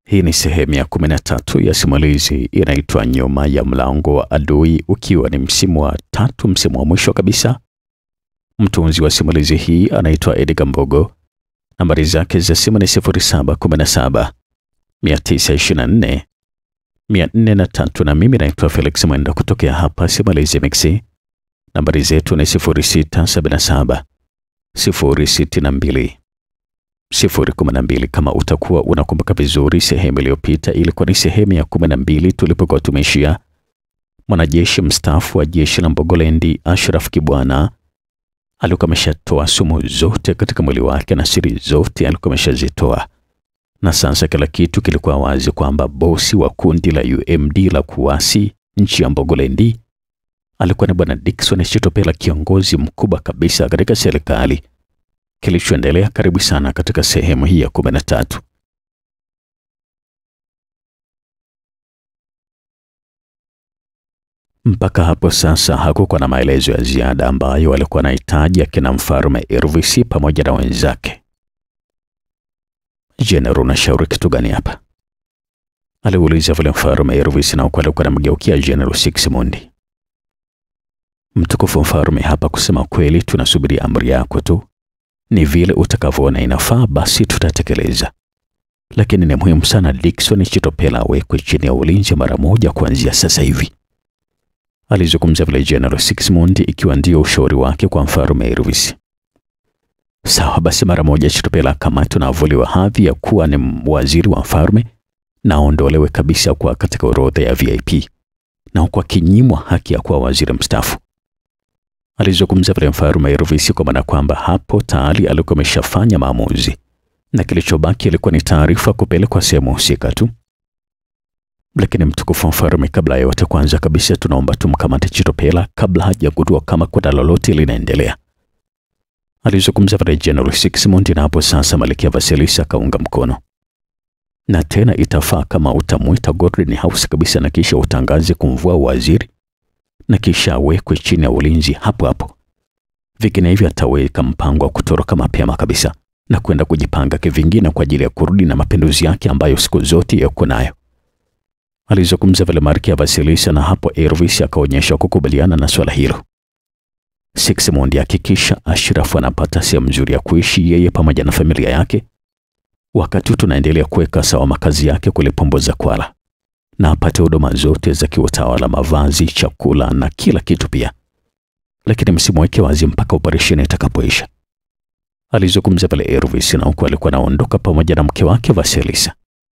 Hii ni sehemu ya kumi na tatu ya simulizi inaitwa Nyuma ya Mlango wa Adui, ukiwa ni msimu wa tatu, msimu wa mwisho kabisa. Mtunzi wa simulizi hii anaitwa Edgar Mbogo. Nambari zake za simu ni 0717 924 403 na mimi naitwa Felix Mwenda kutokea hapa Simulizi Mixi. Nambari zetu ni 0677 062 012. Kama utakuwa unakumbuka vizuri, sehemu iliyopita ilikuwa ni sehemu ya 12 tulipokuwa tumeishia. Mwanajeshi mstaafu wa jeshi la Mbogolendi Ashraf Kibwana alikuwa ameshatoa sumu zote katika mwili wake na siri zote alikuwa ameshazitoa, na sasa kila kitu kilikuwa wazi kwamba bosi wa kundi la UMD la kuasi nchi ya Mbogolendi alikuwa ni bwana Dickson Chitopela, kiongozi mkubwa kabisa katika serikali. Kilichoendelea, karibu sana katika sehemu hii ya kumi na tatu. Mpaka hapo sasa hakukuwa na maelezo ya ziada ambayo walikuwa wanahitaji akina mfalme Elvis pamoja na wenzake. Jenerali, unashauri kitu gani hapa? aliuliza vile mfalme Elvis, na huku alikuwa anamgeukia Jenerali Sixmund. Mtukufu mfalme, hapa kusema kweli, tunasubiri amri yako tu. Ni vile utakavyoona inafaa, basi tutatekeleza, lakini ni muhimu sana Dickson Chitopela awekwe chini ya ulinzi mara moja kuanzia sasa hivi. Alizungumza vile General Sixmund, ikiwa ndio ushauri wake kwa mfalme Elvis. Sawa basi, mara moja Chitopela akamatwe na avuliwa hadhi ya kuwa ni waziri wa mfalme na aondolewe kabisa kwa katika orodha ya VIP na huku akinyimwa haki ya kuwa waziri mstaafu. Alizungumza vile mfalme Elvis kwa maana kwamba hapo tayari alikuwa ameshafanya maamuzi na kilichobaki ilikuwa ni taarifa kupelekwa sehemu husika tu. Lakini mtukufu mfalme, kabla ya yote, kwanza kabisa tunaomba tumkamate Chitopela kabla hajagundua kama kuna lolote linaendelea. Alizungumza vile General Sixmund, na hapo sasa Malkia Vasilisa akaunga mkono. Na tena itafaa kama utamwita Godwin House kabisa na kisha utangaze kumvua waziri na kisha awekwe chini ya ulinzi hapo hapo. Vinginevyo ataweka mpango wa kutoroka mapema kabisa na kwenda kujipanga kivingine kwa ajili ya kurudi na mapinduzi yake ambayo siku zote yako nayo. Alizungumza vile Malkia Vasilisa, na hapo Elvis akaonyesha kukubaliana na swala hilo. Sixmund hakikisha Ashraf anapata sehemu nzuri ya kuishi yeye pamoja na familia yake, wakati tunaendelea kuweka sawa makazi yake kule Pomboza Kwala, na apate huduma zote za kiutawala, mavazi, chakula na kila kitu pia, lakini msimweke wazi mpaka operesheni itakapoisha. Alizungumza pale Elvis, na huku alikuwa anaondoka pamoja na mke wake Vasilisa.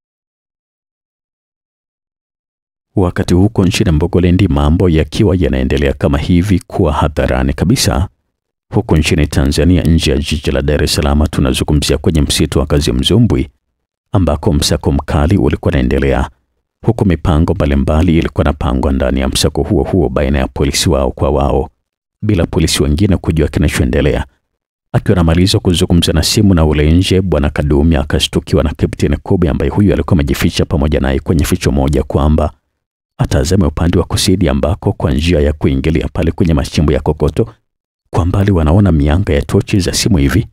Wakati huko nchini Mbogolendi mambo yakiwa yanaendelea kama hivi kuwa hadharani kabisa. Huko nchini Tanzania, nje ya jiji la Dar es Salaam, tunazungumzia kwenye msitu wa Kazimzumbwi ambako msako mkali ulikuwa unaendelea, huku mipango mbalimbali ilikuwa inapangwa ndani ya msako huo huo baina ya polisi wao kwa wao, bila polisi wengine kujua kinachoendelea. Akiwa anamaliza kuzungumza na simu na ule nje, bwana Kadumi akashtukiwa na Kapteni Kobe ambaye huyu alikuwa amejificha pamoja naye kwenye ficho moja kwamba atazame upande wa kusini ambako kwa njia ya kuingilia pale kwenye machimbo ya kokoto kwa mbali wanaona mianga ya tochi za simu hivi.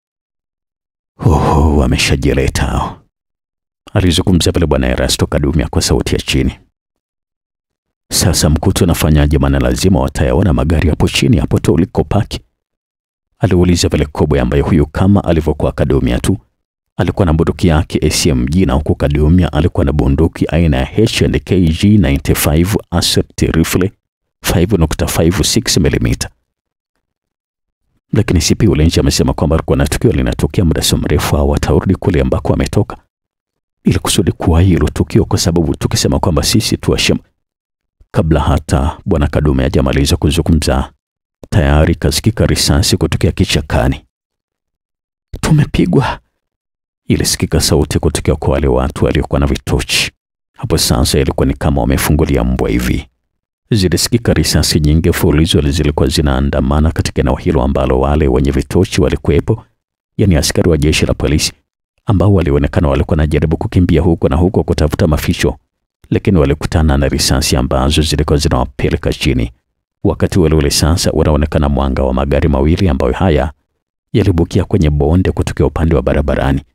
Oho, wameshajileta hao, alizungumza pale bwana Erasto Kadumia kwa sauti ya chini. Sasa mkutu unafanyaje? Maana lazima watayaona magari hapo chini hapo tu ulikopaki, aliuliza pale Kobe ambaye huyu kama alivyokuwa Kadumia tu alikuwa na bunduki yake SMG na huku Kadumia alikuwa na bunduki aina ya H&KG 95 Assault Rifle 5.56 mm. Lakini CP Ulenji amesema kwamba alikuwa na tukio linatokea muda si mrefu au watarudi kule ambako ametoka ili kusudi kuwa hilo tukio, kwa sababu tukisema kwamba sisi tuashim. Kabla hata bwana Kadume hajamaliza kuzungumza, tayari kasikika risasi kutokea kichakani. Tumepigwa ilisikika sauti kutokea kwa wale watu waliokuwa na vitochi. Hapo sasa ilikuwa ni kama wamefungulia mbwa hivi. Zilisikika risasi nyingi mfululizo zilikuwa zinaandamana katika eneo hilo ambalo wale wenye vitochi walikuwepo, yani askari wa jeshi la polisi ambao walionekana walikuwa wanajaribu kukimbia huko na huko kutafuta maficho, lakini walikutana na risasi ambazo zilikuwa zinawapeleka chini. Wakati ule ule sasa unaonekana mwanga wa magari mawili ambayo haya yalibukia kwenye bonde kutokea upande wa barabarani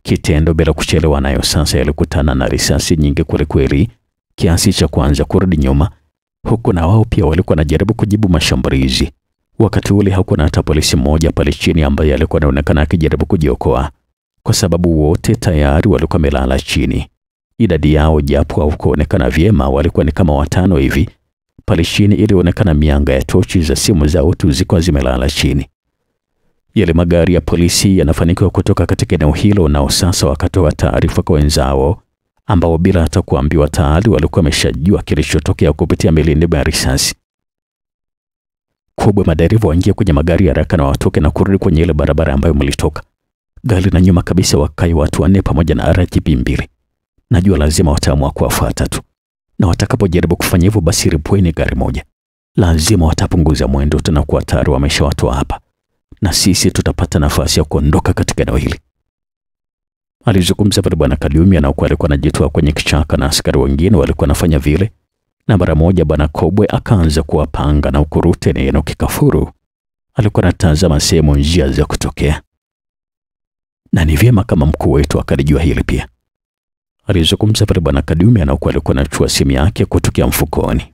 Kitendo bila kuchelewa, nayo sasa yalikutana na risasi nyingi kwelikweli, kiasi cha kuanza kurudi nyuma, huku na wao pia walikuwa wanajaribu kujibu mashambulizi. Wakati ule hakuwa hata polisi mmoja pale chini ambaye alikuwa anaonekana akijaribu kujiokoa, kwa sababu wote tayari walikuwa wamelala chini. Idadi yao japo haukuonekana vyema, walikuwa ni kama watano hivi. Pale chini ilionekana mianga ya tochi za simu zao tu zilikuwa zimelala chini. Yale magari ya polisi yanafanikiwa kutoka katika eneo hilo, nao sasa wakatoa taarifa kwa wenzao ambao bila hata kuambiwa tayari walikuwa wameshajua kilichotokea kupitia milindimo ya risasi kubwa. Madereva waingie kwenye magari haraka na watoke na kurudi kwenye ile barabara ambayo mlitoka. Gari na nyuma kabisa wakae watu wanne pamoja na RGB mbili. Najua lazima wataamua kuwafuata tu, na watakapojaribu kufanya hivyo, basi ripweni gari moja. Lazima watapunguza mwendo tena, kuwa tayari wameshawatoa hapa, na sisi tutapata nafasi ya kuondoka katika eneo hili. Alizungumza pale Bwana Kaliumi, anaokuwa alikuwa anajitoa kwenye kichaka na askari wengine walikuwa wanafanya vile, na mara moja Bwana Kobwe akaanza kuwapanga na ukurute na Enoki Kafuru alikuwa anatazama sehemu njia za kutokea, na ni vyema kama mkuu wetu akalijua hili pia. Alizungumza pale Bwana Kaliumi, anaokuwa alikuwa anachukua simu yake kutokea mfukoni.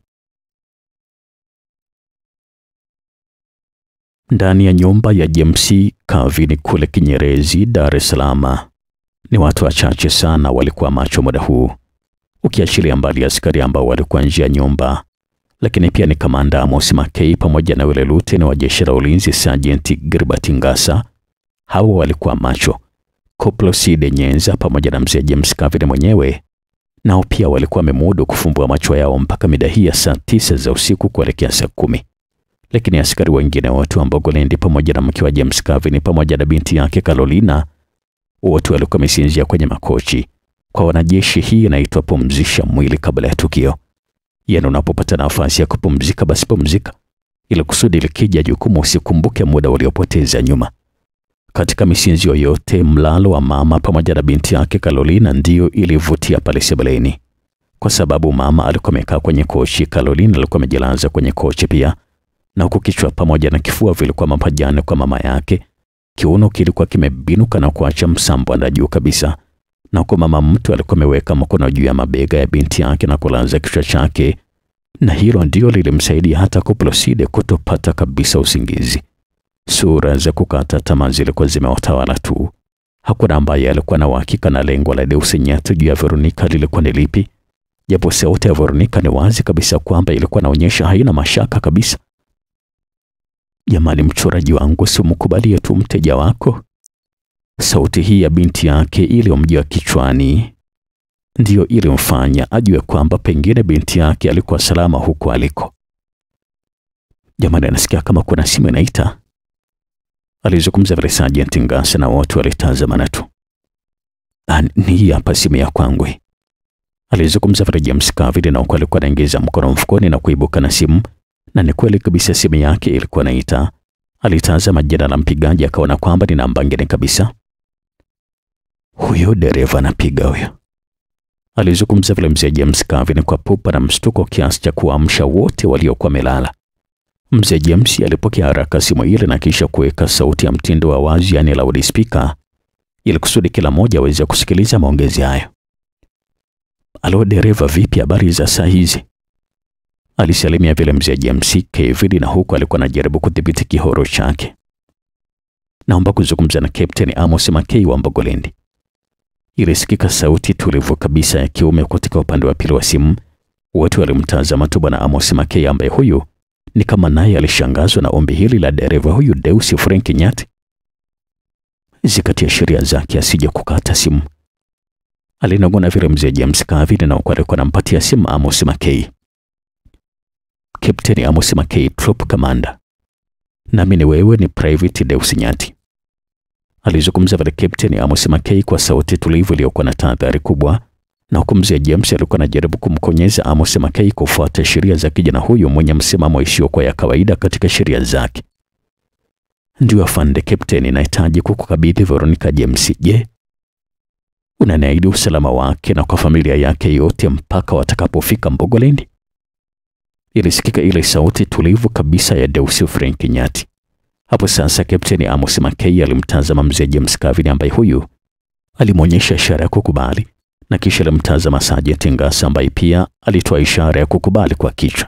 Ndani ya nyumba ya James Kavini kule Kinyerezi, Dar es Salaam, ni watu wachache sana walikuwa macho muda huu, ukiachilia mbali askari ambao walikuwa nje ya nyumba, lakini pia ni kamanda Amos Makei pamoja na yule luteni wa jeshi la ulinzi Sergeant Gilbert Ngasa. Hawa walikuwa macho. Koplo Side Nyenza pamoja na mzee James Kavini mwenyewe nao pia walikuwa wamemudu kufumbua macho yao mpaka mida hii ya saa tisa za usiku kuelekea saa kumi lakini askari wengine wote wa Mbogolendi pamoja na mke wa James Kavini pamoja na binti yake Carolina wote walikuwa wamesinzia kwenye makochi. Kwa wanajeshi, hii inaitwa pumzisha mwili kabla ya tukio. Yaani, unapopata nafasi ya kupumzika, basi pumzika, ili kusudi likija jukumu usikumbuke muda uliopoteza nyuma. Katika misinzio yote, mlalo wa mama pamoja na binti yake Carolina ndiyo ilivutia pale sebuleni, kwa sababu mama alikuwa amekaa kwenye kochi, Carolina alikuwa amejilaza kwenye kochi pia na huku kichwa pamoja na kifua vilikuwa mapajani kwa mama yake. Kiuno kilikuwa kimebinuka na kuacha msambwanda juu kabisa, na huku mama mtu alikuwa ameweka mkono juu ya mabega ya binti yake na kulaza kichwa chake, na hilo ndio lilimsaidia hata Kuploside kutopata kabisa usingizi. Sura za kukata tamaa zilikuwa zimewatawala tu. Hakuna ambaye alikuwa na uhakika na lengo la Deus Nyato juu ya Veronika lilikuwa ni lipi, japo sauti ya Veronika ni wazi kabisa kwamba ilikuwa inaonyesha haina mashaka kabisa. Jamani, mchoraji wangu, simkubalie tu mteja wako. Sauti hii ya binti yake iliyomjia kichwani ndiyo ilimfanya ajue kwamba pengine binti yake alikuwa salama huko aliko. Jamani, anasikia kama kuna simu inaita, alizungumza vile Sergeant Ngasa, na wote walitazamana tu. Ni hapa simu ya kwangu, alizungumza vile James Kavili, na huko alikuwa anaingiza mkono mfukoni na kuibuka na simu na ni kweli kabisa simu yake ilikuwa naita. Alitazama jina la mpigaji akaona kwamba ni namba ngine kabisa. Huyo dereva anapiga huyo, alizungumza vile mzee James Kavini kwa pupa na mshtuko kiasi cha kuamsha wote waliokuwa melala. Mzee James alipokea haraka simu ile na kisha kuweka sauti ya mtindo wa wazi, yani loudspeaker, ili kusudi kila mmoja aweze kusikiliza maongezi hayo. Alo dereva, vipi habari za saa hizi? Alisalimia vile mzee James Kevin, na huku alikuwa anajaribu kudhibiti kihoro chake. Naomba kuzungumza na Captain Amos Makei wa Mbogolendi. Ilisikika sauti tulivu kabisa ya kiume katika upande wa pili wa simu. Wote walimtazama tu bwana Amos Makei, ambaye huyu ni kama naye alishangazwa na ombi hili la dereva huyu Deus Frank Nyati. Zikatia sheria zake asije kukata simu, alinong'ona vile mzee James Kevin, na huku alikuwa anampatia simu Amos Makei. Captain Amos Makei, Troop Commander. Nami ni wewe ni Private Deus Nyati. Alizungumza vile Captain Amos Makei kwa sauti tulivu iliyokuwa na tahadhari kubwa, na huku mzee James alikuwa anajaribu kumkonyeza Amos Makei kufuata sheria za kijana huyu mwenye msimamo isiyokuwa ya kawaida katika sheria zake. Ndio afande Captain, nahitaji kukukabidhi Veronica James. Je, unaniahidi usalama wake na kwa familia yake yote mpaka watakapofika Mbogolendi? Ilisikika ile sauti tulivu kabisa ya Deus Frank Nyati. Hapo sasa Kapteni Amos Makei alimtazama mzee James Kavini ambaye huyu Alimwonyesha ishara ya kukubali na kisha alimtazama Sajenti Ngasa ambaye pia alitoa ishara ya kukubali kwa kichwa.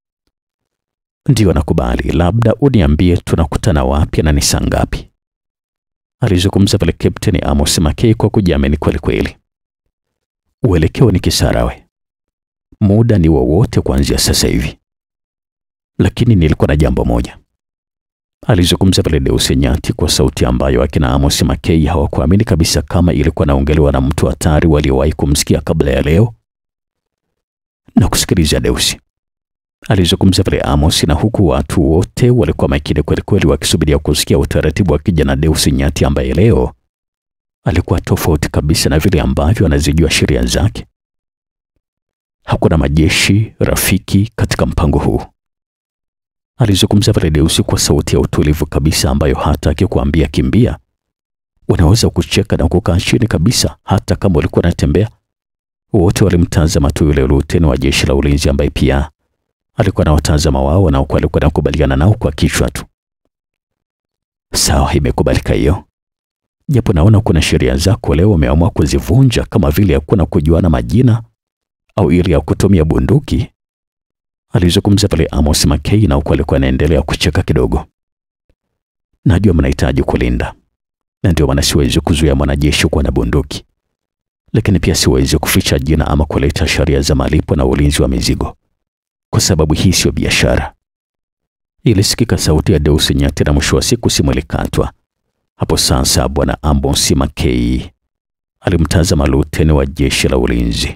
Ndiyo, nakubali, labda uniambie tunakutana wapi na ni saa ngapi? Alizungumza pale Kapteni Amos Makei kwa kujiamini kweli kweli. Uelekeo ni Kisarawe, muda ni wowote kuanzia sasa hivi, lakini nilikuwa na jambo moja. Alizungumza pale Deusi Nyati kwa sauti ambayo akina Amos Makei hawakuamini kabisa kama ilikuwa naongelewa na mtu hatari waliowahi kumsikia kabla ya leo. Na kusikiliza Deusi, alizungumza pale Amos, na huku watu wote walikuwa makini kweli kweli wakisubiria kusikia utaratibu wa kijana Deusi Nyati ambaye leo alikuwa tofauti kabisa na vile ambavyo anazijua sheria zake. Hakuna majeshi rafiki katika mpango huu. Alizungumza pale Deusi kwa sauti ya utulivu kabisa ambayo hata akikuambia kimbia, unaweza kucheka na kukaa chini kabisa hata kama ulikuwa unatembea. Wote walimtazama tu yule luteni wa jeshi la ulinzi ambaye pia alikuwa na watazama wao na alikuwa anakubaliana nao kwa kichwa tu. Sawa, imekubalika hiyo, japo naona kuna sheria zako leo umeamua kuzivunja, kama vile hakuna kujuana majina au ile ya kutumia bunduki. Alizungumza pale Amos Makei na huku alikuwa anaendelea kucheka kidogo. Najua mnahitaji kulinda, na ndio maana siwezi kuzuia mwanajeshi kuwa na bunduki, lakini pia siwezi kuficha jina ama kuleta sheria za malipo na ulinzi wa mizigo, kwa sababu hii sio biashara. Ilisikika sauti ya Deusi Nyati na mwisho wa siku simu ilikatwa. Hapo sasa bwana Amos Makei alimtazama luteni wa jeshi la ulinzi.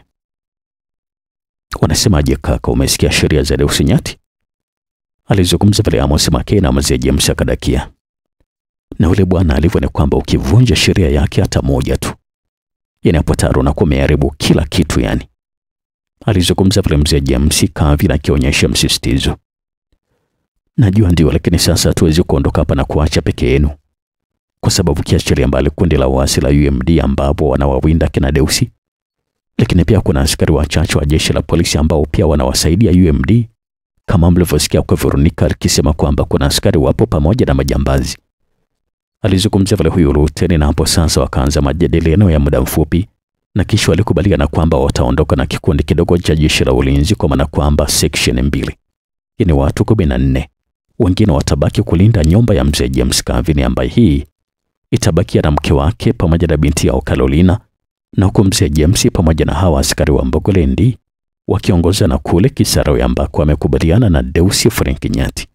Wanasemaje kaka, umesikia sheria za Deusi Nyati? Alizungumza pale Amos Makei na mzee James akadakia. Na ule bwana alivyo ni kwamba ukivunja sheria yake hata moja tu, yani hapo tayari unakuwa umeharibu kila kitu yani. Alizungumza pale mzee James kavi na akionyesha msisitizo. Najua ndio, lakini sasa hatuwezi kuondoka hapa na kuacha peke yenu, kwa sababu kiachilia mbali kundi la uasi la UMD ambapo wanawawinda kina Deusi lakini pia kuna askari wachache wa jeshi la polisi ambao pia wanawasaidia UMD, kama mlivyosikia kwa Veronica akisema kwamba kuna askari wapo pamoja na majambazi. Alizungumzia vile huyu luteni, na hapo sasa wakaanza majadiliano ya muda mfupi, na kisha walikubaliana kwamba wataondoka na kikundi kidogo cha jeshi la ulinzi, kwa maana kwamba section mbili, yani watu kumi na nne. Wengine watabaki kulinda nyumba ya mzee James Kavini, ambaye hii itabakia na mke wake pamoja na binti yao Carolina na huku mzee James pamoja na hawa askari wa Mbogolendi wakiongozana na kule Kisarawe ambako amekubaliana na Deusi Frank Nyati.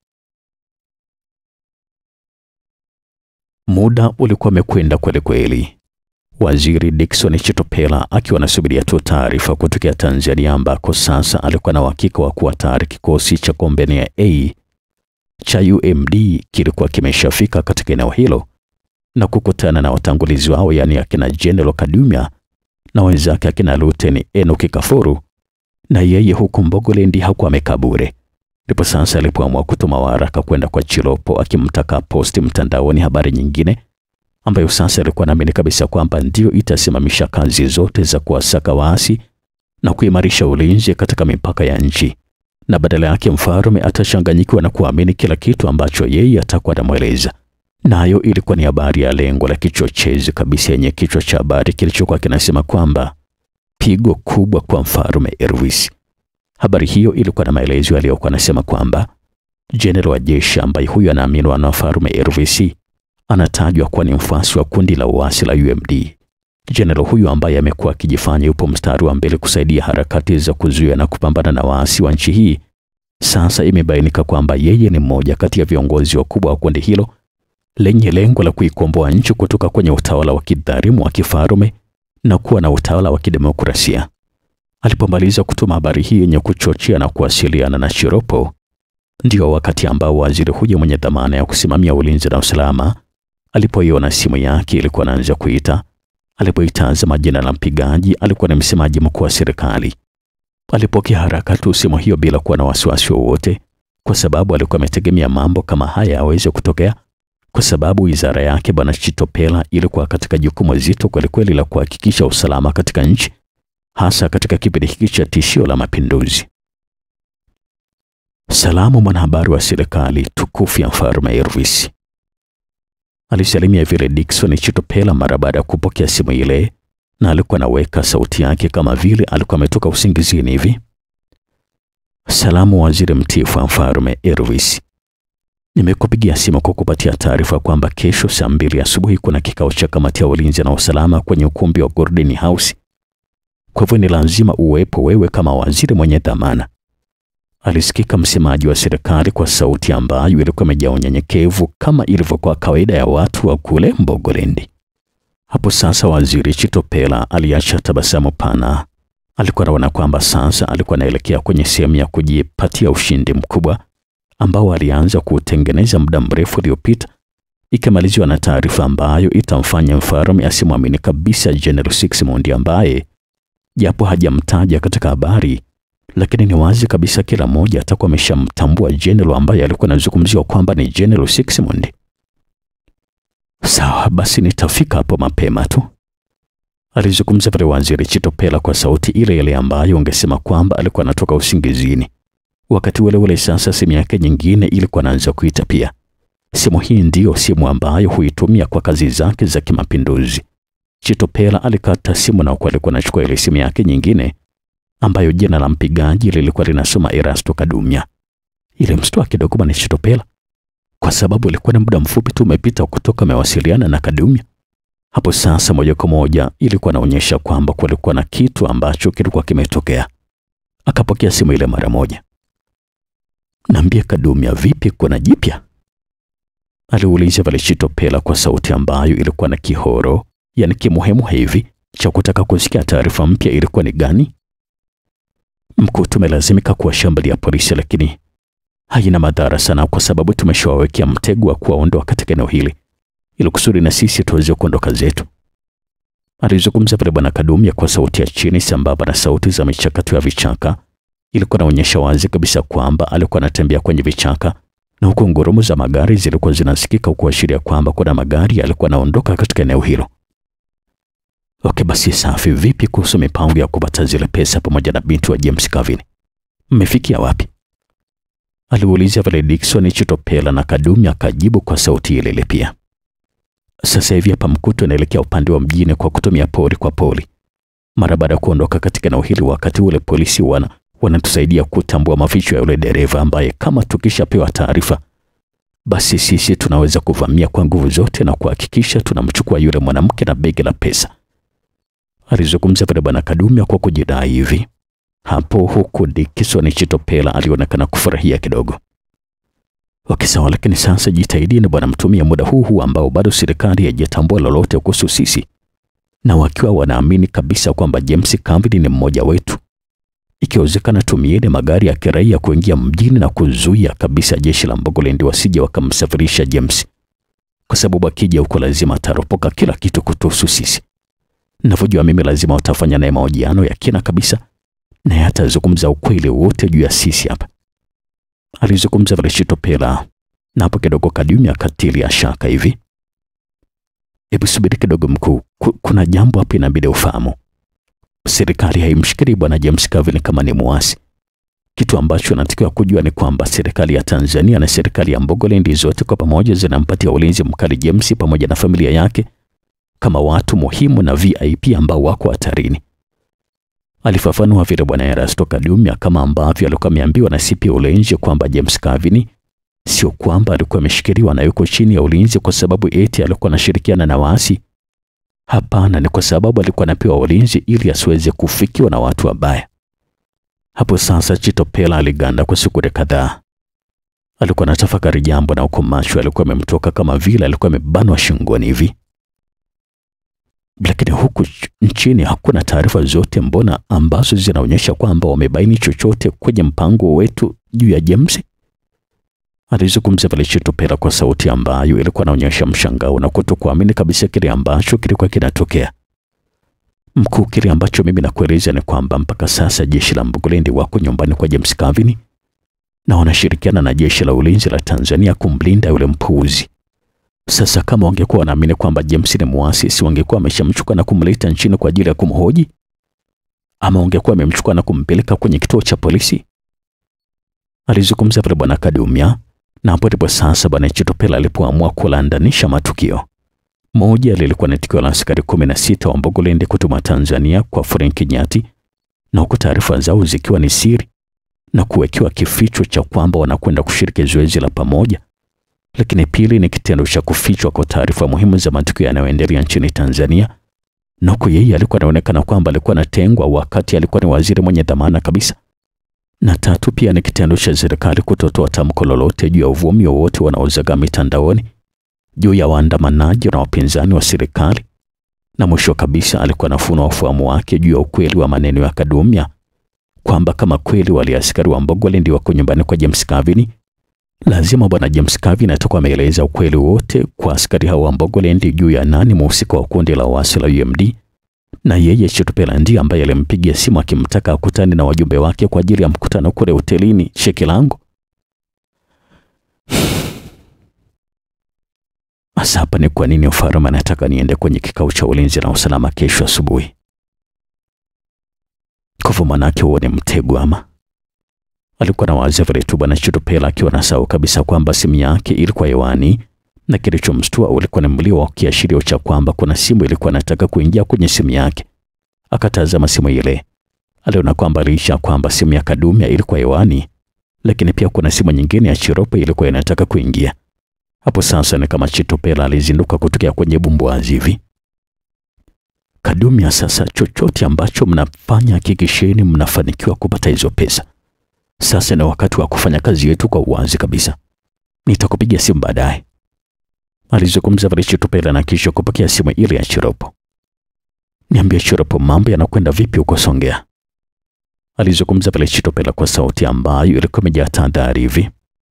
Muda ulikuwa umekwenda kweli kweli, waziri Dickson Chitopela akiwa anasubiria tu taarifa kutokea Tanzania, ambako sasa alikuwa na uhakika wa kuwa tayari kikosi cha Kombania A cha UMD kilikuwa kimeshafika katika eneo hilo na kukutana na watangulizi wao, yaani akina General Kadumya na wenzake akina Luteni Enoki Kafuru, na yeye huku Mbogolendi hakuwa amekaa bure. Ndipo sasa alipoamua kutuma waraka kwenda kwa Chilopo akimtaka posti mtandaoni habari nyingine ambayo sasa alikuwa naamini kabisa kwamba ndiyo itasimamisha kazi zote za kuwasaka waasi na kuimarisha ulinzi katika mipaka ya nchi, na badala yake mfalme atachanganyikiwa na kuamini kila kitu ambacho yeye atakuwa anamweleza nayo na ilikuwa ni habari ya lengo la kichochezi kabisa yenye kichwa cha habari kilichokuwa kinasema kwamba pigo kubwa kwa mfalme Erwis. Habari hiyo ilikuwa na maelezo yaliyokuwa anasema kwamba jenerali wa jeshi ambaye huyu anaaminiwa na mfalme Erwis anatajwa kuwa ni mfuasi wa kundi la uasi la UMD. Jenerali huyu ambaye amekuwa akijifanya yupo mstari wa mbele kusaidia harakati za kuzuia na kupambana na waasi wa nchi hii, sasa imebainika kwamba yeye ni mmoja kati ya viongozi wakubwa wa kundi hilo lenye lengo la kuikomboa nchi kutoka kwenye utawala wa kidhalimu wa kifalme na kuwa na utawala wa kidemokrasia. Alipomaliza kutuma habari hii yenye kuchochea na kuwasiliana na Chiropo, ndio wakati ambao waziri huyo mwenye dhamana ya kusimamia ulinzi na usalama alipoiona simu yake ilikuwa anaanza kuita. Alipoitazama jina la mpigaji, alikuwa ni msemaji mkuu wa serikali. Alipokea haraka tu simu hiyo bila kuwa na wasiwasi wowote, kwa sababu alikuwa ametegemea mambo kama haya yaweze kutokea kwa sababu wizara yake Bwana Chitopela ilikuwa katika jukumu zito kwelikweli la kuhakikisha usalama katika nchi, hasa katika kipindi hiki cha tishio la mapinduzi. Salamu mwanahabari wa serikali tukufu ya mfalme Erwis, alisalimia vile Dickson Chitopela mara baada ya kupokea simu ile, na alikuwa anaweka sauti yake kama vile alikuwa ametoka usingizini hivi. Salamu waziri mtiifu wa mfalme Elvis, nimekupigia simu kwa kupatia taarifa kwamba kesho saa mbili asubuhi kuna kikao cha kamati ya ulinzi na usalama kwenye ukumbi wa Golden House. Kwa hivyo ni lazima uwepo wewe kama waziri mwenye dhamana. Alisikika msemaji wa serikali kwa sauti ambayo ilikuwa imejaa unyenyekevu kama ilivyokuwa kawaida ya watu wa kule Mbogolendi. Hapo sasa waziri Chitopela aliacha tabasamu pana. Alikuwa anaona kwamba sasa alikuwa anaelekea kwenye sehemu ya kujipatia ushindi mkubwa ambao alianza kuutengeneza muda mrefu uliopita, ikimaliziwa na taarifa ambayo itamfanya mfalme asimwamini kabisa General Sixmund ambaye japo hajamtaja katika habari, lakini ni wazi kabisa kila mmoja atakuwa ameshamtambua General ambaye alikuwa anazungumziwa kwamba ni General Sixmund. Sawa basi, nitafika hapo mapema tu, alizungumza pale waziri Chitopela kwa sauti ile ile ambayo ungesema kwamba alikuwa anatoka usingizini. Wakati ule ule sasa simu yake nyingine ilikuwa anaanza kuita pia. Simu hii ndiyo simu ambayo huitumia kwa kazi zake za kimapinduzi. Chitopela alikata simu na huku alikuwa anachukua ile simu yake nyingine ambayo jina la mpigaji lilikuwa linasoma Erasto Kadumya. Ile mshtua kidogo bwana Chitopela kwa sababu ilikuwa ni muda mfupi tu umepita kutoka amewasiliana na Kadumya. Hapo sasa moja kwa moja ilikuwa inaonyesha kwamba kulikuwa na kitu ambacho kilikuwa kimetokea. Akapokea simu ile mara moja. Naambia Kadumya, vipi, kuna jipya? Aliuliza pale Chitopela kwa sauti ambayo ilikuwa na kihoro, yani kimuhemu hivi cha kutaka kusikia taarifa mpya ilikuwa ni gani? Mkuu, tumelazimika kuwashambulia polisi, lakini haina madhara sana, kwa sababu tumeshawawekea mtego wa kuwaondoa katika eneo hili ili kusudi na sisi tuweze kuondoka zetu. Alizungumza pale bwana Kadumya kwa sauti ya chini sambamba na sauti za michakato ya vichaka. Ilikuwa inaonyesha wazi kabisa kwamba alikuwa anatembea kwenye vichaka na huku ngurumo za magari zilikuwa zinasikika kuashiria kwamba kuna magari yalikuwa yanaondoka katika eneo hilo. Okay, basi safi. Vipi kuhusu mipango ya kupata zile pesa pamoja na binti wa James Kavin? Mmefikia wapi? Aliuliza pale Dickson Chitopela na Kadumya akajibu kwa sauti ile ile pia. Sasa hivi hapa Mkuto anaelekea upande wa mjini kwa kutumia pori kwa pori. Mara baada ya kuondoka katika eneo hili, wakati ule polisi wana wanatusaidia kutambua maficho ya yule dereva ambaye kama tukishapewa taarifa, basi sisi tunaweza kuvamia kwa nguvu zote na kuhakikisha tunamchukua yule mwanamke na begi la pesa. Alizungumza pale bwana Kadumya kwa kujidai hivi hapo, huku Dickson Chitopela alionekana kufurahia kidogo. Okay, sawa, lakini sasa jitahidini bwana, mtumie muda huu huu ambao bado serikali haijatambua lolote kuhusu sisi, na wakiwa wanaamini kabisa kwamba James Kavin ni mmoja wetu. Ikiwezekana, tumieni magari ya kiraia kuingia mjini na kuzuia kabisa jeshi la Mbogolendi wasije wakamsafirisha James, kwa sababu akija huko lazima ataropoka kila kitu kutuhusu sisi. Ninavyojua mimi, lazima watafanya naye mahojiano ya kina kabisa, naye atazungumza ukweli wote juu ya sisi hapa alizungumza vile Chitopela, na hapo kidogo Kadumya akatilia shaka hivi. Hebu subiri kidogo mkuu, kuna jambo hapa inabidi ufahamu. Serikali haimshikiri bwana James Kavin kama ni muasi. Kitu ambacho natakiwa kujua ni kwamba serikali ya Tanzania na serikali ya Mbogolendi zote kwa pamoja zinampatia ulinzi mkali James pamoja na familia yake kama watu muhimu na VIP ambao wako hatarini. Alifafanua vile bwana Erasto Kadumya kama ambavyo alikuwa ameambiwa na CP Ulenje kwamba James Kavin sio kwamba alikuwa ameshikiliwa na yuko chini ya ulinzi kwa sababu eti alikuwa anashirikiana na waasi. Hapana, ni kwa sababu alikuwa anapewa ulinzi ili asiweze kufikiwa na watu wabaya. Hapo sasa Chitopela aliganda kwa sekunde kadhaa. Alikuwa anatafakari jambo na huko macho alikuwa amemtoka kama vile alikuwa amebanwa shingoni hivi lakini huku nchini hakuna taarifa zote mbona ambazo zinaonyesha kwamba wamebaini chochote kwenye mpango wetu juu ya James? Alizungumza pale Chitopela kwa sauti ambayo ilikuwa inaonyesha mshangao na kutokuamini kabisa kile ambacho kilikuwa kinatokea. Mkuu, kile ambacho mimi nakueleza ni kwamba mpaka sasa jeshi la Mbogolendi wako nyumbani kwa James Kavin na wanashirikiana na jeshi la ulinzi la Tanzania kumlinda yule mpuuzi. Sasa kama wangekuwa wanaamini kwamba James ni muasi, si wangekuwa wameshamchukua na kumleta nchini kwa ajili ya kumhoji? Ama wangekuwa wamemchukua na kumpeleka kwenye kituo cha polisi? Alizungumza pale bwana Kadumya, na hapo ndipo sasa bwana Chitopela alipoamua kulandanisha matukio. Moja lilikuwa ni tukio la askari kumi na sita wa Mbogolende kutuma Tanzania kwa Frank Nyati, na huku taarifa zao zikiwa ni siri na kuwekewa kificho cha kwamba wanakwenda kushiriki zoezi la pamoja. Lakini pili ni kitendo cha kufichwa kwa taarifa muhimu za matukio yanayoendelea nchini Tanzania, na huku yeye alikuwa anaonekana kwamba alikuwa anatengwa wakati alikuwa ni waziri mwenye dhamana kabisa. Na tatu pia ni kitendo cha serikali kutotoa tamko lolote juu ya uvumi wowote wanaozagaa mitandaoni juu ya waandamanaji na wapinzani wa serikali. Na mwisho kabisa alikuwa anafunua ufahamu wake juu ya ukweli wa maneno ya Kadumya kwamba kama kweli wale askari wa Mbogolende wako nyumbani kwa James Kavini, lazima bwana James Kavini atakuwa ameeleza ukweli wote kwa askari hao wa Mbogolende juu ya nani mhusika wa kundi la waasi la UMD, na yeye Chitopela ndiye ambaye alimpigia simu akimtaka akutane na wajumbe wake kwa ajili ya mkutano kule hotelini Shekilango. Hasa hapa ni kwa nini Ofaroma anataka niende kwenye kikao cha ulinzi na usalama kesho asubuhi? Kwa hivyo manake huo ni mtego ama? Alikuwa na wazi vile tu bwana Chitopela akiwa na sawa kabisa kwamba simu yake ilikuwa hewani na kilichomshtua ulikuwa ni mlio wa kiashirio cha kwamba kuna simu ilikuwa inataka kuingia kwenye simu yake. Akatazama simu ile, aliona kwamba licha kwamba simu ya Kadumya ilikuwa hewani, lakini pia kuna simu nyingine ya Chiropo ilikuwa inataka kuingia. Hapo sasa ni kama Chitopela alizinduka kutokea kwenye bumbwazi hivi. Kadumya, sasa chochote ambacho mnafanya hakikisheni mnafanikiwa kupata hizo pesa. Sasa ni wakati wa kufanya kazi yetu kwa uwazi kabisa. Nitakupigia simu baadaye, alizungumza vile Chitopela na kisha kupokea simu ile ya Chiropo. Niambie Chiropo, mambo yanakwenda vipi huko Songea? Alizungumza vile Chitopela kwa sauti ambayo ilikuwa imejaa tahadhari hivi.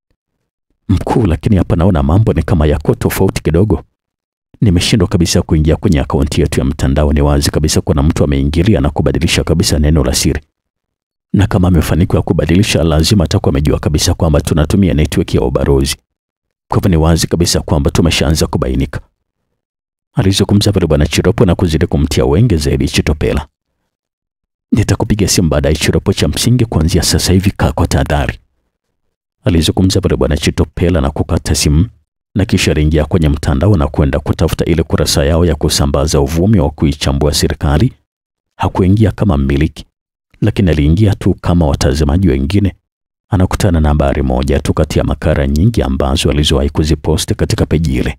Mkuu, lakini hapa naona mambo ni kama yako tofauti kidogo. Nimeshindwa kabisa kuingia kwenye akaunti yetu ya mtandao. Ni wazi kabisa kuna mtu ameingilia na kubadilisha kabisa neno la siri, na kama amefanikiwa kubadilisha, lazima atakuwa amejua kabisa kwamba tunatumia network ya ubalozi. Kwa hivyo ni wazi kabisa kwamba tumeshaanza kubainika, alizungumza pale bwana Chiropo na kuzidi kumtia wenge zaidi Chitopela. Nitakupiga simu baadaye Chiropo, cha msingi kuanzia sasa hivi kaa kwa tahadhari, alizungumza pale bwana Chitopela na kukata simu na kisha aliingia kwenye mtandao na kwenda kutafuta ile kurasa yao ya kusambaza uvumi wa kuichambua serikali. Hakuingia kama mmiliki, lakini aliingia tu kama watazamaji wengine. Anakutana na habari moja tu kati ya makara nyingi ambazo alizowahi kuziposti katika peji ile.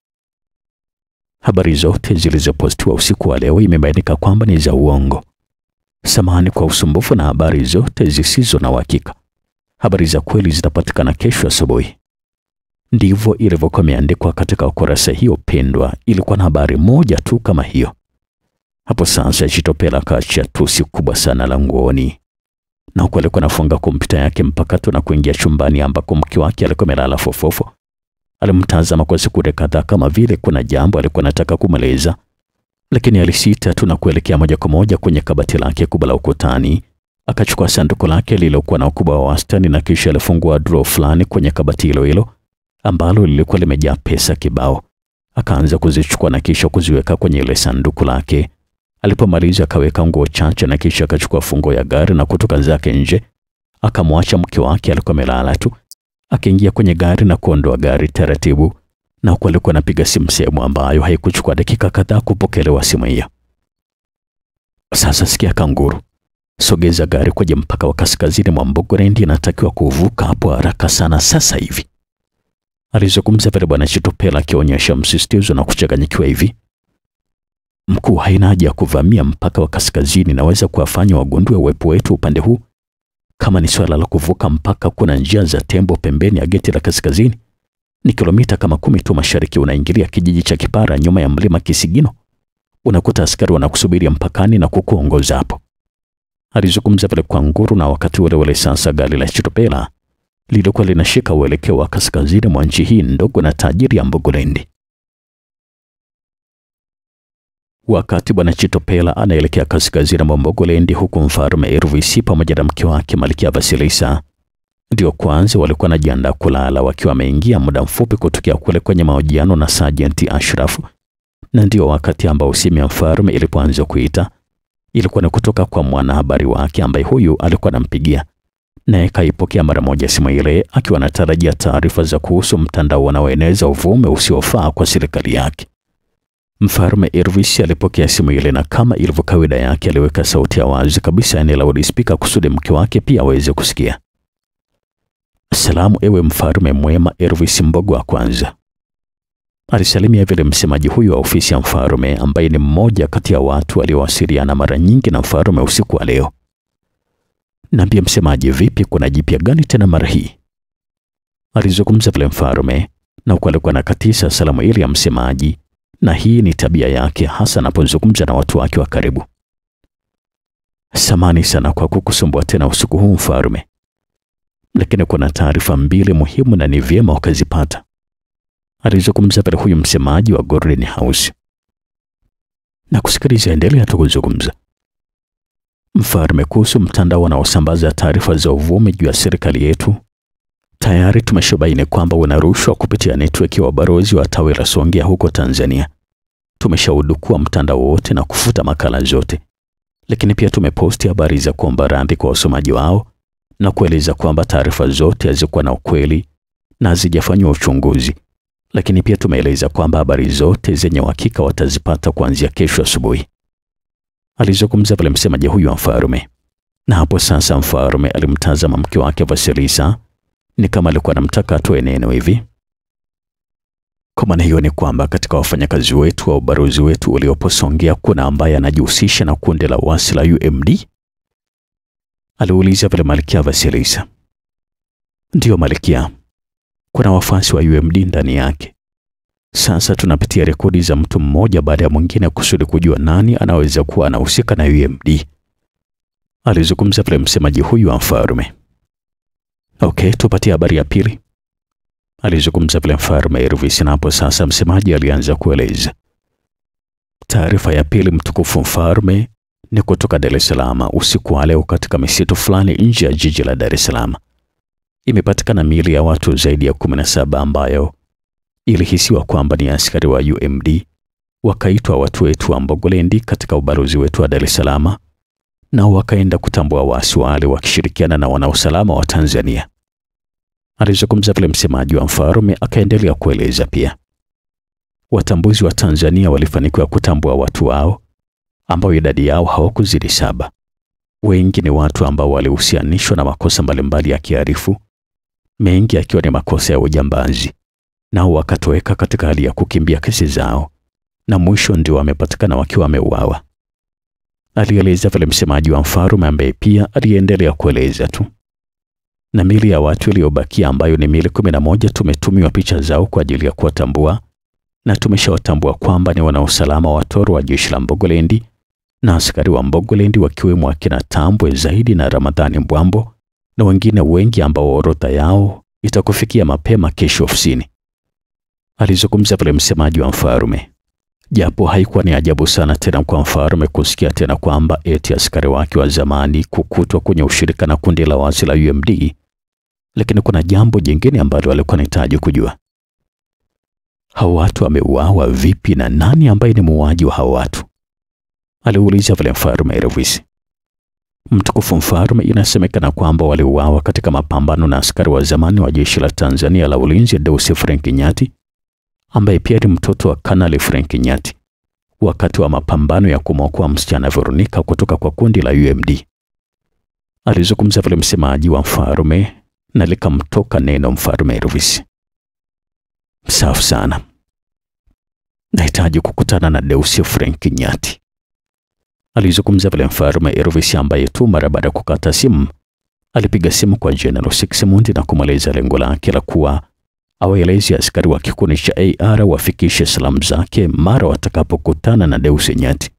Habari zote zilizopostiwa usiku wa leo imebainika kwamba ni za uongo. Samahani kwa usumbufu na habari zote zisizo na uhakika. Habari za kweli zitapatikana kesho asubuhi. Ndivyo ilivyokuwa imeandikwa katika ukurasa hiyo pendwa. Ilikuwa na habari moja tu kama hiyo. Hapo sasa Chitopela akaachia tusi kubwa sana la nguoni, na huku alikuwa anafunga kompyuta yake mpakato na kuingia chumbani ambako mke wake alikuwa amelala fofofo. Alimtazama kwa sekunde kadhaa kama vile kuna jambo alikuwa anataka kumweleza, lakini alisita tu na kuelekea moja kwa moja kwenye kabati lake kubwa la ukutani. Akachukua sanduku lake lililokuwa na ukubwa wa wastani na kisha alifungua draw fulani kwenye kabati hilo hilo ambalo lilikuwa limejaa pesa kibao. Akaanza kuzichukua na kisha kuziweka kwenye ile sanduku lake. Alipomaliza akaweka nguo chache na kisha akachukua fungo ya gari na kutoka zake nje. Akamwacha mke wake alikuwa amelala tu, akaingia kwenye gari na kuondoa gari taratibu, na huku alikuwa anapiga simu sehemu ambayo haikuchukua dakika kadhaa kupokelewa simu hiyo. Sasa sikia kanguru, sogeza gari kwenye mpaka wa kaskazini mwa Mbogolende, inatakiwa kuvuka hapo haraka sana sasa hivi alizungumza vile bwana Chitopela akionyesha msisitizo na kuchanganyikiwa hivi. Mkuu, haina haja ya kuvamia mpaka wa kaskazini, naweza kuwafanya wagundue uwepo wetu upande huu. Kama ni swala la kuvuka mpaka, kuna njia za tembo pembeni ya geti la kaskazini, ni kilomita kama kumi tu mashariki, unaingilia kijiji cha Kipara nyuma ya mlima Kisigino, unakuta askari wanakusubiri mpakani na kukuongoza hapo, alizungumza vile kwa nguru. Na wakati ule ule sasa gari la Chitopela lilikuwa linashika uelekeo wa kaskazini mwa nchi hii ndogo na tajiri ya Mbogolende. Wakati bwana Chitopela anaelekea kaskazini mwa Mbogolende, huku mfalme Ervisi pamoja na mke wake Malkia Vasilisa ndio kwanza walikuwa wanajiandaa kulala, wakiwa wameingia muda mfupi kutokea kule kwenye mahojiano na Sergeant Ashraf, na ndio wakati ambao simu ya mfalme ilipoanza kuita. Ilikuwa ni kutoka kwa mwanahabari wake ambaye huyu alikuwa anampigia naye kaipokea mara moja simu ile akiwa anatarajia taarifa za kuhusu mtandao unaoeneza uvume usiofaa kwa serikali yake. Mfalme Elvis alipokea simu ile na kama ilivyo kawaida yake aliweka sauti ya wazi kabisa eneo la loudspeaker kusudi mke wake pia aweze kusikia. Salamu ewe mfalme mwema Elvis Mbogo wa kwanza. Alisalimia vile msemaji huyu wa ofisi ya mfalme ambaye ni mmoja kati ya watu waliowasiliana mara nyingi na mfalme usiku wa leo. Naambia msemaji, vipi, kuna jipya gani tena mara hii? Alizungumza vile mfalme na huku alikuwa anakatisha salamu ile ya msemaji, na hii ni tabia yake hasa anapozungumza na watu wake wa karibu. Samani sana kwa kukusumbua tena usiku huu mfalme, lakini kuna taarifa mbili muhimu na ni vyema ukazipata, alizungumza vile huyu msemaji wa Golden House. Na kusikiliza, endelea tu kuzungumza mfalme, kuhusu mtandao unaosambaza taarifa za uvumi juu ya serikali yetu. Tayari tumeshabaini kwamba unarushwa kupitia network ya wabalozi wa tawi la Songea huko Tanzania. Tumeshaudukua mtandao wote na kufuta makala zote, lakini pia tumeposti habari za kuomba radhi kwa wasomaji wao na kueleza kwamba taarifa zote hazikuwa na ukweli na hazijafanywa uchunguzi, lakini pia tumeeleza kwamba habari zote zenye uhakika watazipata kuanzia kesho asubuhi, alizungumza pale msemaji huyu wa mfalme. Na hapo sasa mfalme alimtazama mke wake Vasilisa ni kama alikuwa anamtaka atoe neno hivi. Kwa maana hiyo ni kwamba katika wafanyakazi wetu wa ubalozi wetu uliopo Songea kuna ambaye anajihusisha na kundi la wasi la UMD? Aliuliza vile Malkia Vasilisa. Ndiyo Malkia, kuna wafuasi wa UMD ndani yake. Sasa tunapitia rekodi za mtu mmoja baada ya mwingine kusudi kujua nani anaweza kuwa anahusika na UMD, alizungumza vile msemaji huyu wa mfalme. Okay, tupatie habari ya pili, alizungumza vile mfalme Elvis. Na hapo sasa msemaji alianza kueleza taarifa ya pili. Mtukufu mfalme, ni kutoka Dar es Salaam. Usiku wa leo katika misitu fulani nje ya jiji la Dar es Salaam imepatikana miili ya watu zaidi ya kumi na saba ambayo ilihisiwa kwamba ni askari wa UMD wakaitwa watu wetu wa Mbogolendi katika ubalozi wetu wa Dar es Salaam nao wakaenda kutambua waasi wale wakishirikiana na wanausalama wa Tanzania. Alizungumza vile msemaji wa mfalme, akaendelea kueleza pia watambuzi wa Tanzania walifanikiwa kutambua watu wao ambao idadi yao hawakuzidi saba. Wengi ni watu ambao walihusianishwa na makosa mbalimbali ya kihalifu, mengi akiwa ni makosa ya ujambazi, nao wakatoweka katika hali ya kukimbia kesi zao, na mwisho ndio wamepatikana wakiwa wameuawa alieleza vile msemaji wa mfalme ambaye pia aliendelea kueleza tu. Na mili ya watu iliyobakia ambayo ni mili kumi na moja tumetumiwa picha zao kwa ajili ya kuwatambua na tumeshawatambua kwamba ni wanausalama wa toro wa jeshi la Mbogolendi na askari wa Mbogolendi wakiwemo akina Tambwe Zaidi na Ramadhani Mbwambo na wengine wengi ambao orodha yao itakufikia mapema kesho ofisini, alizungumza vile msemaji wa mfalme. Japo haikuwa ni ajabu sana tena kwa mfalme kusikia tena kwamba eti askari wake wa zamani kukutwa kwenye ushirika na kundi la waasi la UMD, lakini kuna jambo jingine ambalo alikuwa anahitaji kujua. Hao watu wameuawa vipi na nani ambaye ni muuaji wa hao watu? Aliuliza vile mfalme Elvis. Mtukufu mfalme, inasemekana kwamba waliuawa katika mapambano na askari wa zamani wa jeshi la Tanzania la ulinzi Deusi Frank Nyati ambaye pia ni mtoto wa Kanali Frank Nyati wakati wa mapambano ya kumwokoa msichana Veronica kutoka kwa kundi la UMD. Alizungumza vile msemaji wa mfalme na likamtoka neno mfalme Elvis. Safi sana, nahitaji kukutana na Deusi Frank Nyati, alizungumza vile mfalme Elvis, ambaye tu mara baada ya kukata simu alipiga simu kwa General Sixmund na kumweleza lengo lake la kuwa awaelezi askari wa kikundi cha AR wafikishe salamu zake mara watakapokutana na Deusi Nyati.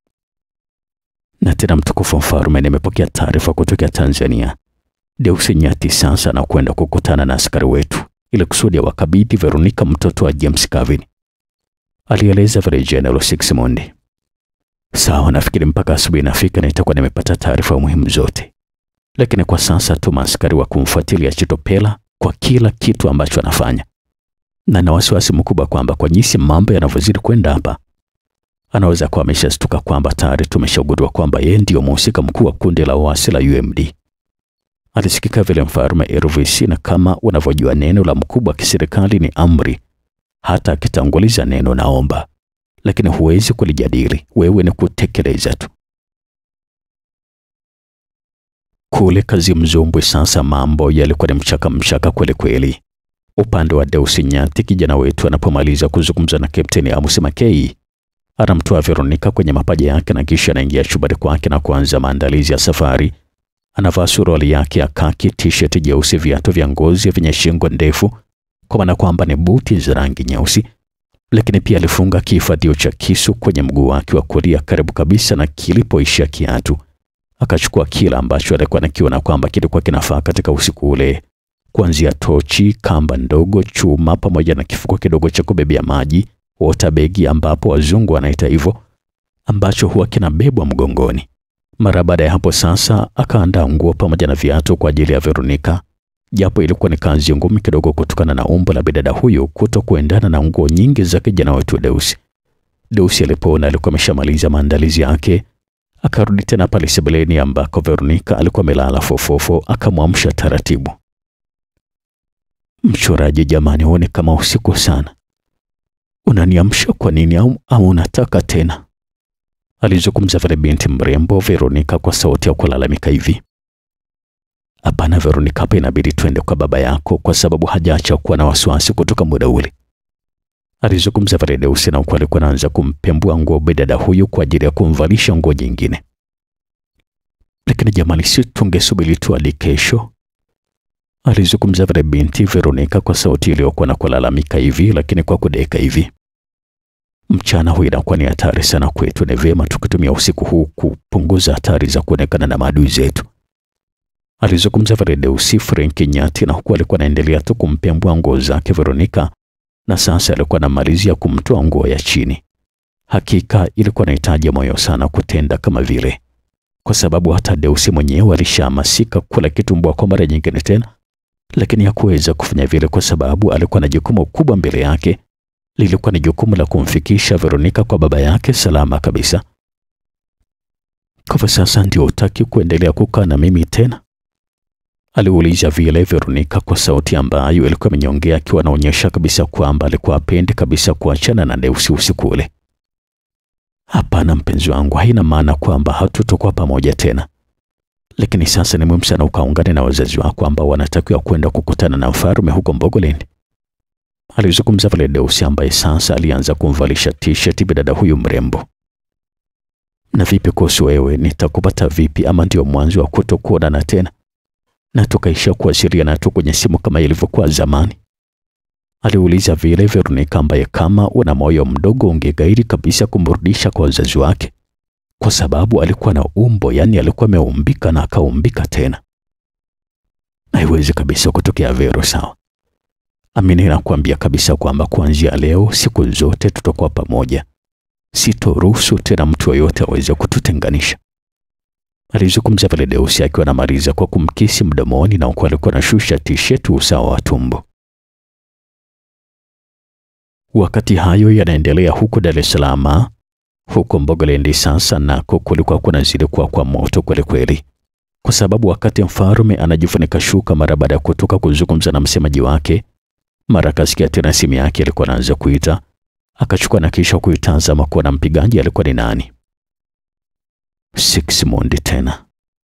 Na tena mtukufu mfalme, nimepokea taarifa kutoka Tanzania. Deusi Nyati sasa anakwenda kukutana na askari wetu ili kusudi wakabidhi Veronica mtoto wa James Kevin, alieleza vile General Sixmund. Sawa, nafikiri mpaka asubuhi nafika na itakuwa nimepata taarifa muhimu zote, lakini kwa sasa tuma askari wa kumfuatilia Chitopela kwa kila kitu ambacho anafanya, na na wasiwasi mkubwa kwamba kwa jinsi mambo yanavyozidi kwenda hapa, anaweza kuwa ameshastuka kwamba tayari tumeshagundua kwamba yeye ndiyo mhusika mkuu wa kundi la waasi la UMD, Alisikika vile mfalme Elvis, na kama unavyojua neno la mkubwa wa kiserikali ni amri, hata akitanguliza neno naomba, lakini huwezi kulijadili, wewe ni kutekeleza tu. Kule kazi Mzumbwe sasa mambo yalikuwa ni mchaka mchaka kweli kweli. Upande wa Deusi Nyati, kijana wetu anapomaliza kuzungumza na Kapteni Amos Makei, anamtoa Veronica kwenye mapaja yake na kisha anaingia chumbani kwake na kuanza maandalizi ya safari. Anavaa suruali yake ya kaki, t-shirt jeusi, viatu vya ngozi vyenye shingo ndefu, kwa maana kwamba ni buti za rangi nyeusi, lakini pia alifunga kihifadhio cha kisu kwenye mguu wake wa kulia karibu kabisa na kilipoishia kiatu. Akachukua kila ambacho alikuwa anakiona kwamba kilikuwa kinafaa katika usiku ule, kuanzia tochi, kamba ndogo, chuma pamoja na kifuko kidogo cha kubebea maji, water bag ambapo wazungu wanaita hivyo, ambacho huwa kinabebwa mgongoni. Mara baada ya hapo sasa akaandaa nguo pamoja na viatu kwa ajili ya Veronica, japo ilikuwa ni kazi ngumu kidogo kutokana na umbo la bidada huyu kuto kuendana na nguo nyingi za kijana wetu Deusi. Deusi alipoona alikuwa ameshamaliza maandalizi yake, akarudi tena pale sebuleni ambako Veronica alikuwa amelala fofofo, akamwamsha taratibu. Mchoraji, jamani, huone kama usiku sana, unaniamsha kwa nini? Au, au unataka tena? Alizungumza vile binti mrembo Veronica kwa sauti ya kulalamika hivi. Hapana Veronica, hapa inabidi twende kwa baba yako kwa sababu hajaacha kuwa na wasiwasi kutoka muda ule. Alizungumza vile Deusi na huku alikuwa anaanza kumpembua nguo bidada huyu kwa ajili ya kumvalisha nguo nyingine. Lakini jamani, si tungesubiri tu hadi kesho? Alizungumza vile binti Veronica kwa sauti iliyokuwa na kulalamika hivi, lakini kwa kudeka hivi. Mchana huu inakuwa ni hatari sana kwetu. Ni vyema tukitumia usiku huu kupunguza hatari za kuonekana na maadui zetu. Alizungumza vile Deusi Frank Nyati, na huku alikuwa anaendelea tu kumpembua nguo zake Veronica, na sasa alikuwa anamalizia kumtoa nguo ya chini. Hakika ilikuwa inahitaji moyo sana kutenda kama vile, kwa sababu hata Deusi mwenyewe alishahamasika kula kitumbua kwa mara nyingine tena, lakini hakuweza kufanya vile kwa sababu alikuwa na jukumu kubwa mbele yake lilikuwa ni jukumu la kumfikisha Veronica kwa baba yake salama kabisa. Kwa sasa ndio utaki kuendelea kukaa na mimi tena? Aliuliza vile Veronica kwa sauti ambayo ilikuwa imenyongea, akiwa anaonyesha kabisa kwamba alikuwa apendi kabisa kuachana na Deusi usiku ule. Hapana mpenzi wangu, haina maana kwamba hatutokuwa pamoja tena, lakini sasa ni muhimu sana ukaungane na wazazi wako ambao wanatakiwa kwenda kukutana na mfalme huko Mbogoland. Alizungumza vile Deusi ambaye sasa alianza kumvalisha t-shirt bidada huyu mrembo. Na vipi kuhusu wewe, nitakupata vipi? Ama ndio mwanzo wa kutokuonana tena na tukaisha kuwasiliana tu kwenye simu kama ilivyokuwa zamani? Aliuliza vile Veronica, ambaye kama una moyo mdogo ungegairi kabisa kumrudisha kwa wazazi wake, kwa sababu alikuwa na umbo, yani alikuwa ameumbika na akaumbika tena. Haiwezi kabisa kutokea Vero, sawa? Amini nakuambia kabisa kwamba kuanzia leo siku zote tutakuwa pamoja. Sitoruhusu tena mtu yoyote aweze kututenganisha. Alizungumza vile Deusi akiwa anamaliza kwa kumkisi mdomoni na huku alikuwa anashusha tisheti usawa wa tumbo. Wakati hayo yanaendelea huko Dar es Salaam, huko Mbogoland sasa nako kulikuwa kunazidi kuwa kwa moto kweli kweli, kwa sababu wakati mfalme anajifunika shuka mara baada ya kutoka kuzungumza na msemaji wake mara akasikia tena simu yake alikuwa anaanza kuita, akachukua na kisha kuitazama kuona mpigaji alikuwa ni nani. Sixmond tena.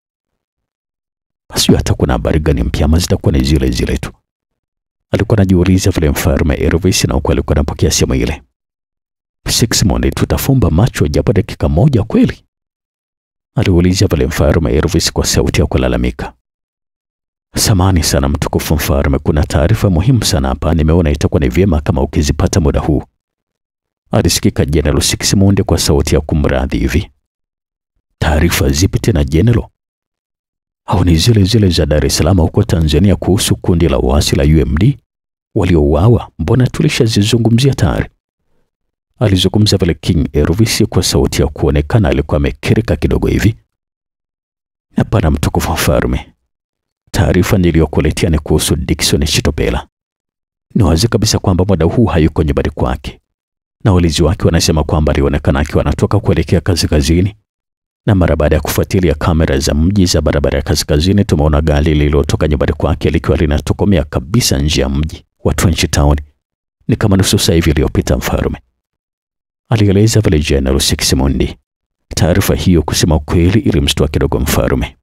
Basi hata kuna habari gani mpya ama zitakuwa ni zile zile tu? Alikuwa anajiuliza vile mfalme Elvis, na huko alikuwa anapokea simu ile. Sixmond, tutafumba macho japo dakika moja kweli? Aliuliza vile mfalme Elvis kwa sauti ya kulalamika. Samani sana mtukufu mfalme, kuna taarifa muhimu sana hapa, nimeona itakuwa ni vyema kama ukizipata muda huu. Alisikika General Sixmund kwa sauti ya kumradhi hivi. Taarifa zipi tena General? Au ni zile zile za Dar es Salaam huko Tanzania kuhusu kundi la uasi la UMD waliouawa? Mbona tulishazizungumzia tayari. Alizungumza vile King Elvis kwa sauti ya kuonekana alikuwa amekirika kidogo hivi. Hapana mtukufu mfalme, taarifa niliyokuletea ni kuhusu Dickson Chitopela. Ni wazi kabisa kwamba muda huu hayuko nyumbani kwake, na walinzi wake wanasema kwamba alionekana akiwa anatoka kuelekea kazi kazini, na mara baada ya kufuatilia kamera za mji za barabara ya kaskazini, tumeona gari lililotoka nyumbani kwake likiwa linatokomea kabisa nje ya mji wa Trench Town. Ni kama nusu saa hivi iliyopita, mfalme alieleza vile General Sixmondi. Taarifa hiyo kusema ukweli ilimshtua kidogo mfalme.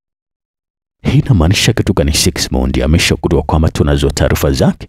Hii inamaanisha kitu gani? Sixmondi ameshagundua kwamba tunazo taarifa zake,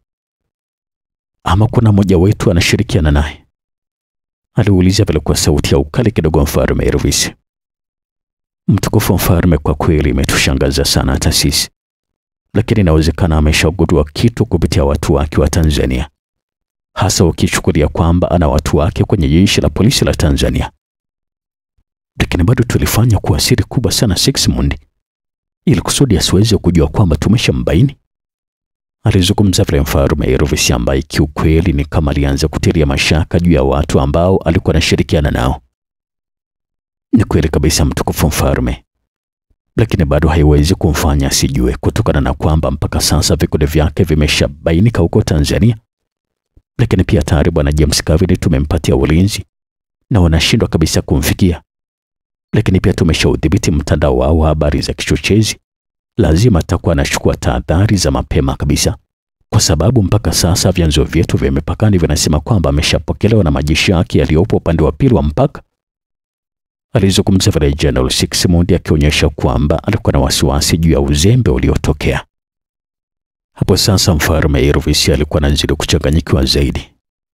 ama kuna mmoja wetu anashirikiana naye? aliuliza vile kwa sauti ya ukali kidogo mfalme Elvis. Mtukufu mfalme, kwa kweli imetushangaza sana hata sisi, lakini inawezekana ameshagundua kitu kupitia watu wake wa Tanzania, hasa ukichukulia kwamba ana watu wake kwenye jeshi la polisi la Tanzania. Lakini bado tulifanya kuwa siri kubwa sana Sixmund, ili kusudi asiweze kujua kwamba tumeshambaini. Alizungumza vile mfalme Elvis, ambaye kiukweli ni kama alianza kutilia mashaka juu ya watu ambao alikuwa anashirikiana nao. Ni kweli kabisa mtukufu mfalme, lakini bado haiwezi kumfanya asijue, kutokana na kwamba mpaka sasa vikundi vyake vimeshabainika huko Tanzania. Lakini pia tayari bwana James Kavili tumempatia ulinzi na wanashindwa kabisa kumfikia. Lakini pia tumeshaudhibiti mtandao wao wa habari za kichochezi. Lazima atakuwa anachukua tahadhari za mapema kabisa, kwa sababu mpaka sasa vyanzo vyetu vya mipakani vinasema kwamba ameshapokelewa na majeshi yake yaliyopo upande wa pili wa mpaka. Alizungumza vile General Sixmund akionyesha kwamba alikuwa na wasiwasi juu ya uzembe uliotokea hapo. Sasa mfalme Elvis alikuwa anazidi kuchanganyikiwa zaidi.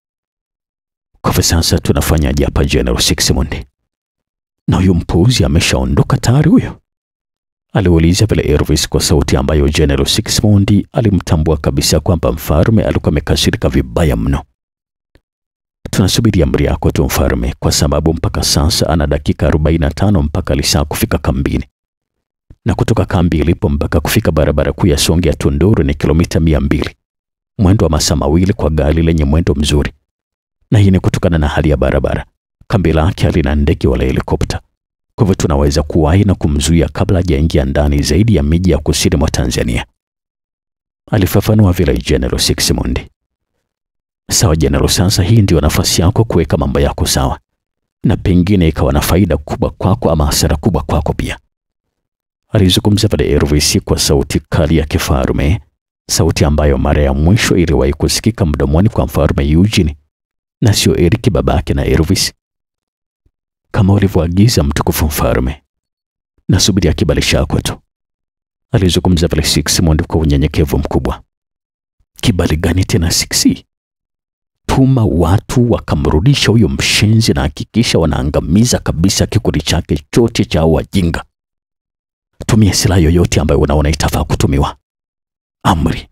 Kwa hivyo sasa tunafanyaje hapa General Sixmund? Na huyu mpuuzi ameshaondoka tayari huyo? aliuliza vile Elvis kwa sauti ambayo General Sixmund alimtambua kabisa kwamba mfalme alikuwa amekasirika vibaya mno. Tunasubiri amri yako tu mfalme, kwa sababu mpaka sasa ana dakika 45 mpaka lisaa kufika kambini, na kutoka kambi ilipo mpaka kufika barabara kuu ya Songea Tunduru ni kilomita mia mbili, mwendo wa masaa mawili kwa gari lenye mwendo mzuri, na hii ni kutokana na hali ya barabara. Kambi lake halina ndege wala helikopta, kwa hivyo tunaweza kuwahi na kumzuia kabla hajaingia ndani zaidi ya miji ya kusini mwa Tanzania, alifafanua vile General Sixmund. Sawa General, sasa hii ndio nafasi yako kuweka mambo yako sawa, na pengine ikawa na faida kubwa kwako ama hasara kubwa kwako pia, alizungumza vile Elvis kwa sauti kali ya kifalme, sauti ambayo mara ya mwisho iliwahi kusikika mdomoni kwa mfalme Eugene na sio Eric babake na Elvis. Kama ulivyoagiza mtukufu mfalme, nasubiria kibali chako tu, alizungumza vile Sixmund kwa unyenyekevu mkubwa. Kibali gani tena Sixi? Tuma watu wakamrudisha huyo mshenzi na hakikisha wanaangamiza kabisa kikundi chake chote cha wajinga. Tumia silaha yoyote ambayo unaona itafaa kutumiwa. Amri.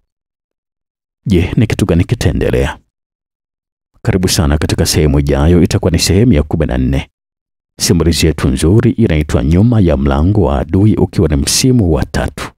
Je, ni kitu gani kitaendelea? Karibu sana katika sehemu ijayo, itakuwa ni sehemu ya kumi na nne. Simulizi yetu nzuri inaitwa Nyuma ya Mlango wa Adui, ukiwa ni msimu wa tatu.